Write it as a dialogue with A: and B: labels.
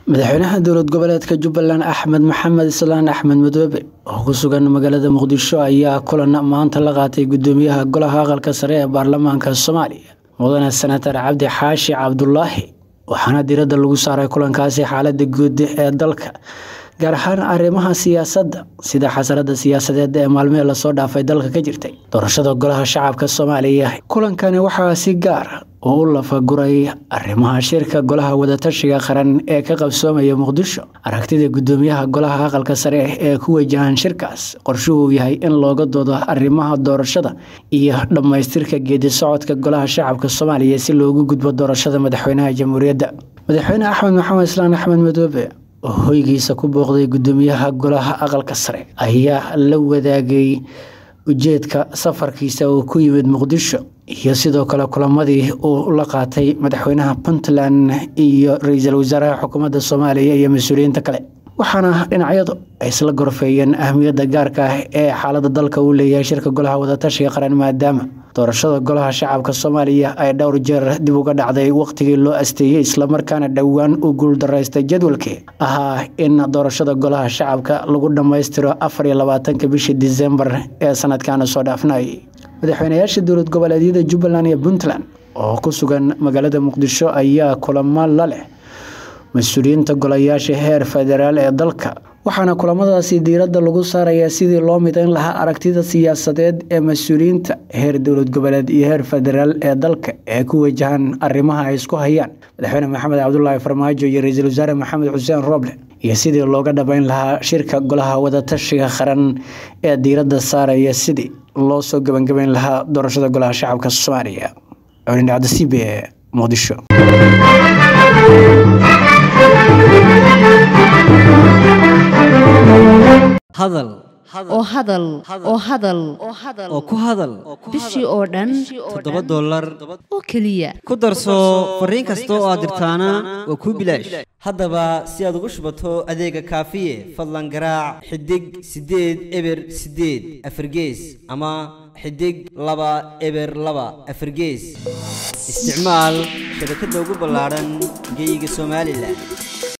A: madaxweynaha dowlad goboleedka jubbaland axmed maxamed islaan axmed madoobe oo ku sugan magaalada muqdisho ayaa kulan maanta la qaatay gudoomiyaha golaha aqalka sare ee baarlamaanka soomaaliya mudane senatar cabdi xaashi cabdulaahi waxaana diradda lagu saaray kulankaasi xaalada guud ee dalka gaar ahaan arrimaha siyaasadda sida xasarada siyaasadeed ee maalmihii lasoo dhaafay dalka ka jirtay doorashada golaha shacabka soomaaliya kulankani waxaa si gaar oo u lafaguray arrimaha shirka golaha wadatashiga qaran ee ka qabsoomaya muqdisho aragtida gudoomiyaha golaha aqalka sare ee ku wajahan shirkaas qorshuhuu yahay in looga doodo arrimaha doorashada iyo dhammaystirka geedi socodka golaha shacabka soomaaliya si loogu gudbo doorashada madaxweynaha jamhuuriyadda madaxweyne axmed maxamed islaan axmed madoobe oo hoygiisa ku booqday gudoomiyaha golaha aqalka sare ayaa la wadaagay ujeedka safarkiisa uu ku yimid muqdisho iyo sidoo kale kulamadii uu la qaatay madaxweynaha puntland iyo ra-iisul wasaaraha xukuumadda soomaaliya iyo mas-uuliyiinta kale waxaana dhinacyadu ay isla gorfeeyeen ahmiyadda gaarka ah ee xaalada dalka uu leeyahay shirka golaha wadatashiga qaran maadaama doorashada golaha shacabka soomaaliya ay dhowr jeer dib uga dhacday waqtigii loo asteeyey islamarkaana dhowaan u guuldaraystay jadwalkii ahaa in doorashada golaha shacabka lagu dhammaystiro afar iyo labaatanka bishii disembar ee sanadkaana soo dhaafnay madaxweynayaasha dowlad goboleedyada jubbaland iyo puntland oo ku sugan magaalada muqdisho ayaa kulamo la leh mas-uuliyiinta golayaasha heer federaal ee dalka waxaana kulamadaasi diiradda lagu saarayaa sidii loo midayn lahaa aragtida siyaasadeed ee mas-uuliyiinta heer dowlad goboleed iyo heer federaal ee dalka ee ku wajahan arrimaha ay isku hayaan madaxweyne maxamed cabdulaahi farmaajo iyo ra-iisul wasaare maxamed xuseen rooble iyo sidii looga dhabayn lahaa shirka golaha wadatashiga qaran ee diiradda saaraya sidii loo soo gebangabayn lahaa doorashada golaha shacabka soomaaliya codindhacdasiib ee muqdisho
B: hadal
C: oo hadal oo hadal
B: oo ku hadal
C: bishii oo dhan
B: toddoba dollar
C: oo keliya
B: ku darso fariin kasta oo aad dirtaana waa kuu bilaash haddaba si aad ugu shubato adeega kaafiye fadlan garaac xidig siddeed eber siddeed afargees ama xidig laba eber laba afargees isticmaal shabakadda ugu ballaadhan geyga somalilan